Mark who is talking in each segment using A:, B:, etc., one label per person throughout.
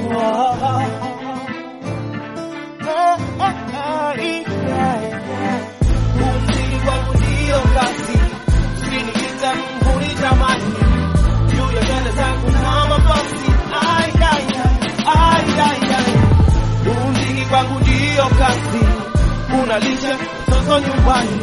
A: Umziki kwangu ndio kazi, usiniita mhuni jamani, juu ya nywele zangu na mavazi. Ai, ai, ai, ai, ai, ai. Umziki kwangu ndio kazi, unalisha mtoto nyumbani,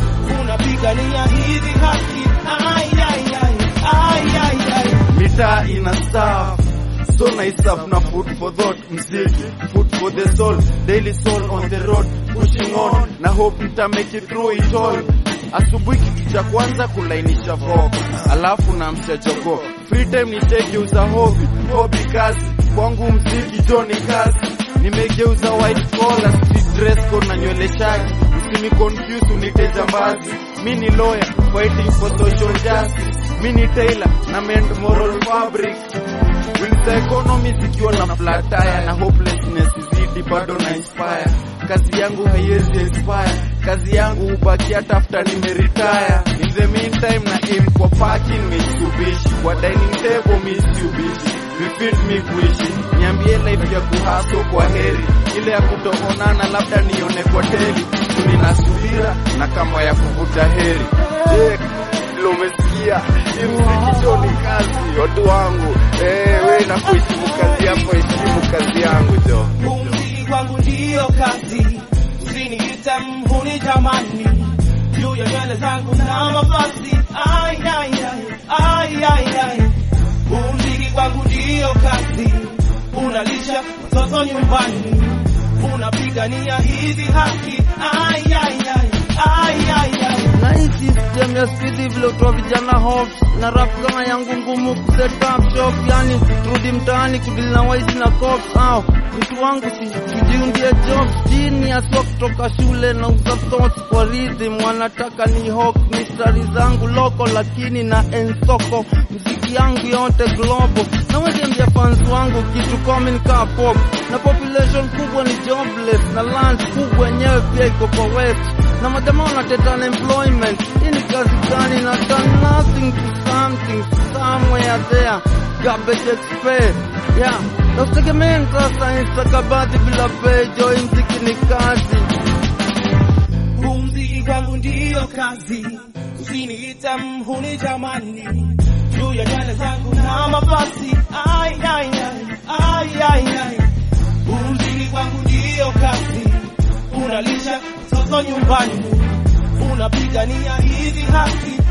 A: unapigania hizi haki. Ai, ai, ai, ai, ai, ai.
B: mitaa ina staff so naisaf na food for thought mziki food for the soul daily soul on the road pushing on na hope nita make it through it all asubuhi kitu cha kwanza kulainisha voko alafu na mchajogo free time nishegeuza hobi hobi kazi kwangu mziki joni kazi nimegeuza white collar street dress code na nywele shagi usini confuse unite jambazi mi ni lawyer fighting for social justice mi ni tailor na mend moral fabric Wings za economy zikiwa na flat tire na hopelessness zidi bado na inspire kazi yangu haiwezi expire kazi yangu hubaki hata after nimeretire in the meantime na aim kwa parking Mitsubishi kwa dining table Mitsubishi vifit mi kuishi niambie life ya kuhaso kwa heri ile ya kutoonana labda nione kwa teli nina subira na kama ya kuvuta heri yeah vile umesikia imsikicho ni kazi watu wangu eh, we na kuheshimu kazi yako heshimu kazi yangu jo
A: Umziki kwangu ndio kazi, usiniite mhuni jamani, juu ya nywele zangu na mavazi. Ai, ai, ai, ai, ai, ai. Umziki kwangu ndio kazi, unalisha mtoto nyumbani, unapigania hizi haki. Ai, ai, ai, ai, ai, ai.
C: na hii system ya spidi vile utoa vijana hof na rap kama yangu ngumu kuset up shop yani turudi mtaani kudili na waizi na cops au mtu wangu si kujiundia job chini ya so kutoka shule na uza thoughts kwa rhythm wanataka ni hawk mistari zangu loko lakini na ensoko mziki yangu yote global na wajembia fans wangu kitu common ka pop na population kubwa ni jobless na land kubwa yenyewe pia iko kwa west na majamaa wanateta unemployment. Hii ni kazi gani? na done nothing to something somewhere there garbage expert yeah. Na usitegemee sasa instakabadhi bila pejo, hii mziki ni kazi.
A: Umziki kwangu ndio kazi, usiniite mhuni jamani, juu ya nywele zangu na mavazi. Ai, ai, ai, ai, ai, ai. Umziki kwangu ndio kazi, unalisha mtoto nyumbani, unapigania hizi haki.